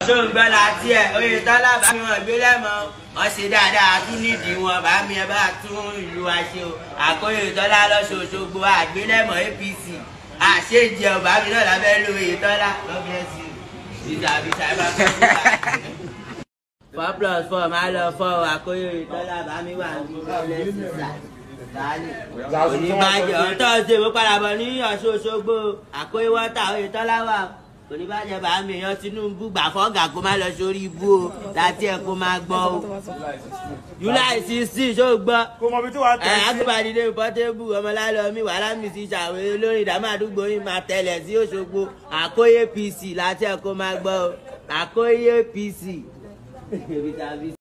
ṣó ń gbọ́ láti ẹ̀ oyè tọ́lá bá mi wọ̀n gbé lẹ́mọ̀ wọ́n ṣe dáadáa tún nídìí wọn bá mi ẹ bá tún ìlú wa ṣe o àkóyè tọ́lá lọ́sọ̀ọ́sọ̀gbọ̀ àgbélẹ̀mọ̀ APC àṣejẹ ọba mi náà lábẹ́ lo oyè tọ́lá lọ́bẹ̀ẹ́sì ìtàbíṣà bá fẹ́ four plus four máa lọ four àkóyè tọ́lá bá mi wà ní ọlẹ́sìn sáà oníbàjẹ́ ọ̀tọ̀ ṣe mo padà bọ̀ ní Ọ̀ṣun Òṣogbo àkóyè wọ́tà oyè tọ́lá wà oníbàjẹ́ bá mi yan Tinubu gbà fọ́gà kó má lọ sórí ibú o láti ẹ̀ kó má gbọ́ o July sixteen ṣó gbọ́ kò mọ̀ bí tí wàá ẹ tẹ̀ sí. agbábadìde pọtébù ọmọlálọmí wàhálà mi ti ṣàwé lórí ìdámọ̀ àdúgbò yìí máa tẹ̀lẹ̀ sí Òṣogbo àkóyè PC láti ẹ̀ kó má gbọ́ o àkóyè PC.